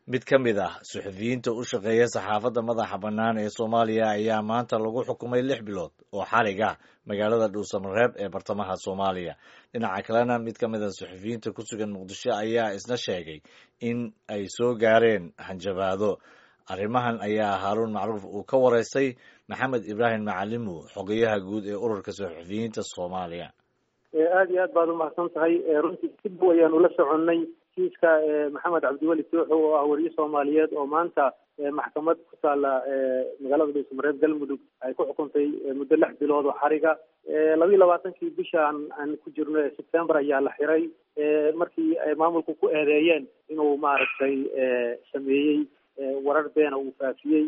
mid ka mid ah suxufiyiinta u shaqeeya saxaafadda madaxa bannaan ee soomaaliya ayaa maanta lagu xukumay lix bilood oo xarig ah magaalada dhuusamareeb ee bartamaha soomaaliya dhinaca kalena mid ka mid a suxufiyiinta ku sugan muqdisho ayaa isna sheegay in ay soo gaareen hanjabaado arrimahan ayaa haaruun macruuf uu ka waraystay maxamed ibraahim macalimu xogeyaha guud ee ururka suxufiyiinta soomaaliya aada iyo aad baad umahadsan tahay runtii si dhow ayaanu la soconnay kiiska maxamed cabdiweli tooxo oo ah weriye soomaaliyeed oo maanta maxkamad ku taala magaalada dhuusamareeb galmudug ay ku xukuntay muddo lix bilood oo xariga labiiyi labaatankii bishaan aan ku jirno ee sebtembar ayaa la xiray markii ay maamulku ku eedeeyeen inuu maaragtay sameeyey warar beena uu faafiyey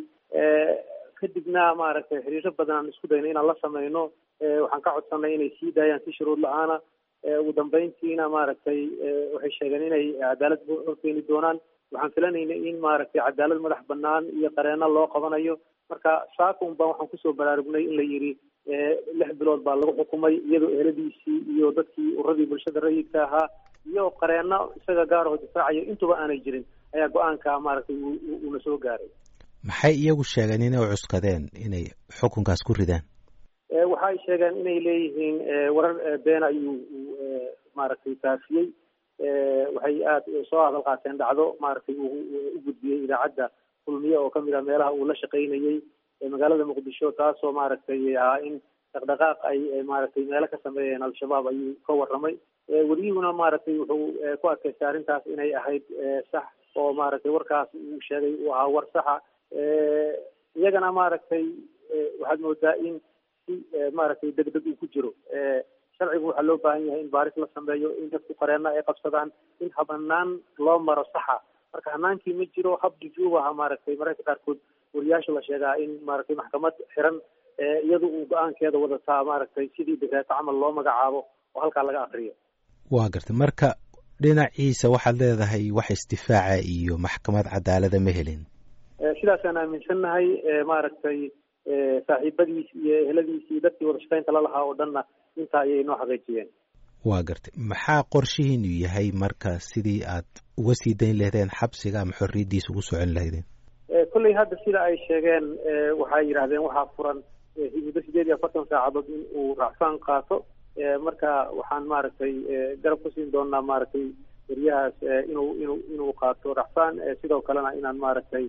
kadibna maaragtay xiriiro badan aan isku dayna inaan la sameyno waxaan ka codsanay inay sii daayaan si shuruud la-aana ugu dambeyntiina maaragtay waxay sheegeen inay cadaalad horkeeni doonaan waxaan filanaynay in maaragtay cadaalad madax banaan iyo qareeno loo qabanayo marka saakun baan waxaan kusoo baraarugnay in la yidhi lix bilood baa lagu xukumay iyadoo eheladiisii iyo dadkii uradii bulshada rayidka ahaa iyo qareeno isaga gaaraho difaacaya intuba aanay jirin ayaa go-aanka maaragtay uuna soo gaaray maxay iyagu sheegeen inay u cuskadeen inay xukunkaas ku ridaan waxay sheegeen inay leeyihiin warar beena ayuu maaragtay faafiyey waxay aada soo hadal qaateen dhacdo maaragtay uu u gudbiyey idaacadda kulmiye oo kamid ah meelaha uu la shaqaynayey magaalada muqdisho taasoo maaragtay ahaa in dhaqdhaqaaq ay maaragtay meelo ka sameeyeen al-shabaab ayuu ka warramay weriyuhuna maaragtay wuxuu ku adkaystay arrintaas inay ahayd sax oo maaragtay warkaas uu sheegay uu ahaa war saxa iyagana maaragtay waxaad moodaa in si maaragtay deg deg uu ku jiro sharcigu waxaa loo baahan yahay in baaris la sameeyo in dadku qareeno ay qabsadaan in habanaan loo maro saxa marka hanaankii ma jiro hab jujuub aha maaragtay mararka qaarkood wariyaasha la sheegaa in maaragtay maxkamad xiran iyadu uu go-aankeeda wadataa maaragtay sidii dekreeto camal loo magacaabo oo halkaa laga akriyo waa gartay marka dhinaciisa waxaad leedahay wax isdifaaca iyo maxkamad cadaalada ma helin sidaasaan aaminsannahay maaragtay saaxiibadiis iyo eheladiis iyo dadkii wada shaqaynta lalahaa oo dhanna intaa ayay noo xaqiijiyeen waa gartay maxaa qorshihiinu yahay marka sidii aad uga sii dayn lahdeen xabsiga ama xorriyaddiisa ugu socon lahaydeen kolley hadda sida ay sheegeen waxay yidhahdeen waxaa furan muddo sideed iyo afartan saacadood in uu racfaan qaato marka waxaan maaragtay garab ku siin doonaa maaragtay weriyahaas inuu inuu inuu qaato racfaan sidoo kalena inaan maaragtay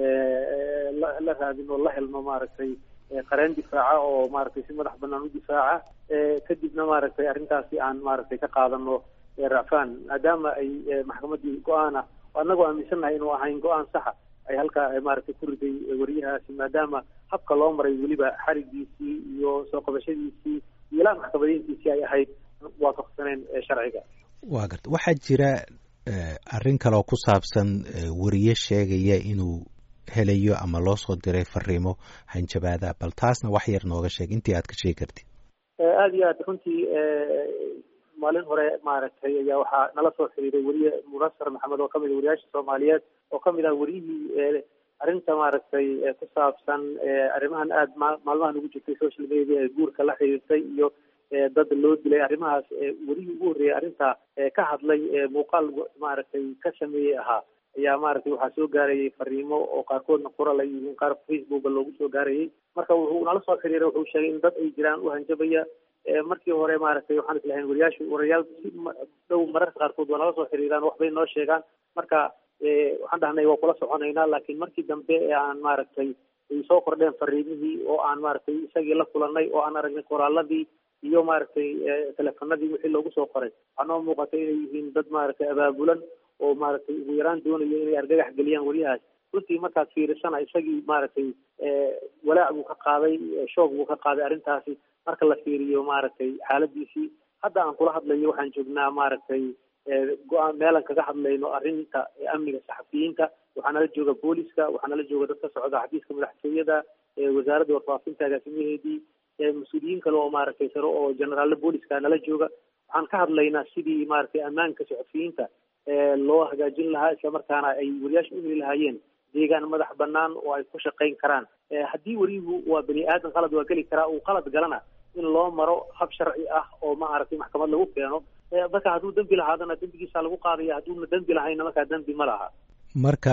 la raadin oo la helno maaragtay qareen difaaca oo maaragtay si madax banaan u difaaca kadibna maaragtay arrintaasi aan maaragtay ka qaadano racfaan maadaama ay maxkamaddii go-aana oo annagoo aaminsannahay inuu ahayn go-aan saxa ay halkaa maaragtay ku riday weriyahaasi maadaama habka loo maray weliba xarigiisii iyo soo qabashadiisii iyo ilaa maxkamadayntiisii ay ahayd waafaqsaneen sharciga waa garta waxaa jira arrin kaleoo ku saabsan weriye sheegaya inuu helayo ama loo soo diray fariimo hanjabaada bal taasna wax yar nooga sheeg intii aad ka sheegi kartid aada iyo aad runtii maalin hore maaragtay ayaa waxaa nala soo xiriiray weriye munasar maxamed oo kamid a weriyaasha soomaaliyeed oo kamid ah weriyihii arrinta maaragtay ku saabsan arrimahan aada ma maalmahan ugu jirtay social media ee guurka la xiriirtay iyo dad loo dilay arrimahaas werihii ugu horreeyay arrintaa ka hadlay muuqaal maaragtay ka sameeyey ahaa ayaa maaragtay waxaa soo gaarayay fariimo oo qaarkoodna qoral ay yihiin qaar facebooka loogu soo gaarayay marka wuxuu nala soo xiriiray wuxuu sheegay in dad ay jiraan u hanjabaya markii hore maaragtay waxaan islahayn wariyaashu warayaal si dhow mararka qaarkood waa nala soo xiriiraan waxbay noo sheegaan marka waxaan dhahnay waa kula soconaynaa laakiin markii dambe ee aan maaragtay ay soo kordheen fariimihii oo aan maaragtay isagii la kulanay oo aan aragnay qoraaladii iyo maaragtay teleefanadii wixii loogu soo qoray waxaa noo muuqatay inay yihiin dad maaragtay abaabulan oo maaragtay ugu yaraan doonayo inay argagax geliyaan weriyahaas runtii markaad fiirisana isagii maaragtay walaac buu ka qaaday shoog buu ka qaaday arrintaasi marka la fiiriyo maaragtay xaaladiisii hadda aan kula hadlayo waxaan joognaa maaragtay go-aan meelan kaga hadlayno arrinta amniga saxafiyiinta waxaa nala jooga booliska waxaa nala jooga dad ka socda xafiiska madaxtooyada wasaaradda warfaafinta agaasimaheedii mas-uuliyiin kale oo maaragtay sare oo generaallo booliska nala jooga waxaan ka hadlaynaa sidii maaragtay ammaanka saxafiyiinta loo hagaajin lahaa islamarkaana ay weriyaasha u heli lahaayeen deegaan madax banaan oo ay ku shaqayn karaan haddii weriyuhu waa bani aadan qalad waa geli karaa uu qalad galana in loo maro hab sharci ah oo maaragtay maxkamad lagu keeno marka hadduu dembi lahaadana dembigiisa lagu qaadaya hadduuna dembi lahayna markaa dembi ma laha marka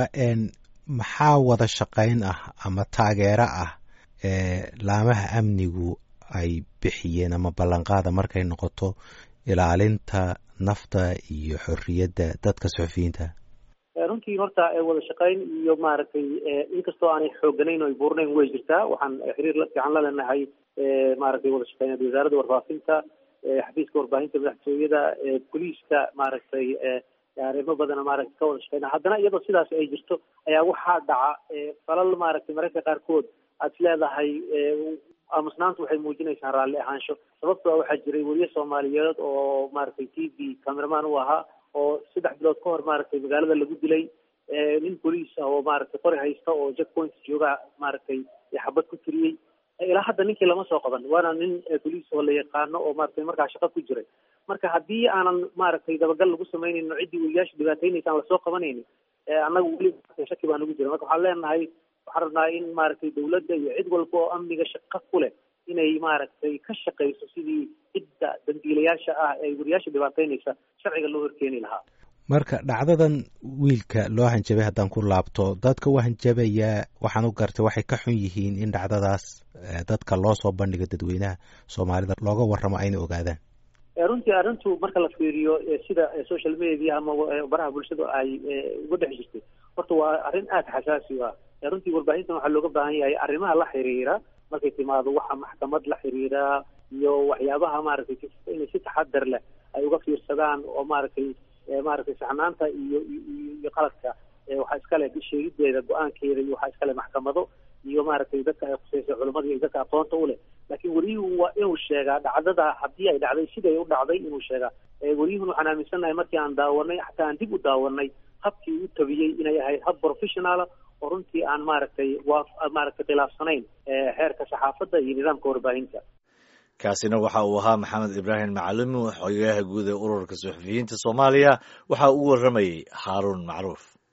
maxaa wada shaqayn ah ama taageero ah ee laamaha amnigu ay bixiyeen ama ballanqaada markay noqoto ilaalinta nafta iyo xorriyadda dadka suxufiyiinta runtii horta wada shaqayn iyo maaragtay inkastoo aanay xooganayn o ay buurnayn way jirtaa waxaan xiriir fiican la leenahay maaragtay wada shaqeyneed wasaaradda warfaafinta xafiiska warbaahinta madaxtooyada boliiska maaragtay arrimo badana maaragtay ka wada shaqeyna haddana iyadoo sidaas ay jirto ayaa waxaa dhaca falal maaragtay mararka qaarkood aad is leedahay aamusnaantu waxay muujinaysaa raalli ahaansho sababtoo waxaa jiray weriye soomaaliyeed oo maaragtay t v cameraman u ahaa oo saddex bilood ka hor maaragtay magaalada lagu dilay nin boliis ah oo maaragtay qori haysta oo jack point jooga maaragtay xabad ku tiriyey ilaa hadda ninkii lama soo qaban waana nin boliis oo la yaqaano oo maaragtay markaa shaqo ku jiray marka haddii aanan maaragtay dabagal lagu samaynayno ciddii weriyaasha dhibaataynaysa aan lasoo qabanaynin annaga weli shaki baa nagu jira marka waxaan leenahay waxaan rabnaa in maaragtay dawladda iyo cid walba oo amniga shaqo ku leh inay maaragtay ka shaqayso sidii cidda dambiilayaasha ah ee weriyaasha dhibaataynaysa sharciga loo horkeeni lahaa marka dhacdadan wiilka loo hanjabay haddaan ku laabto dadka u hanjabayaa waxaan u gartay waxay ka xun yihiin in dhacdadaas dadka loo soo bandhiga dadweynaha soomaalida looga warramo ayna ogaadaan runtii arrintu marka la fiiriyo sida social media ama baraha bulshada ay uga dhex jirtay horta waa arrin aada xasaasi u ah runtii warbaahintan waxaa looga baahan yahay arrimaha la xiriira markay timaado waxa maxkamad la xiriira iyo waxyaabaha maaragtay inay si taxadar leh ay uga fiirsadaan oo maaragtay maaragtay saxnaanta iyo iyo qaladka waxaa iskale sheegideeda go-aankeeda iyo waxaa iskale maxkamado iyo maaragtay dadka ay khuseysa culamada iyo dadka aqoonta u leh laakiin weliyuhu waa inuu sheegaa dhacdada haddii ay dhacday siday u dhacday inuu sheegaa weliyuhun waxaan aaminsannahay markii aan daawanay xataa aan dib u daawanay habkii u tabiyey inay ahayd hab professionaala oo runtii aan maaragtay waa maaragtay khilaafsanayn xeerka saxaafadda iyo nidaamka warbaahinta kaasina waxa uu ahaa maxamed ibraahim macalimi xogayaha guud ee ururka suxufiyiinta soomaaliya waxa uu warramayey haaruun macruuf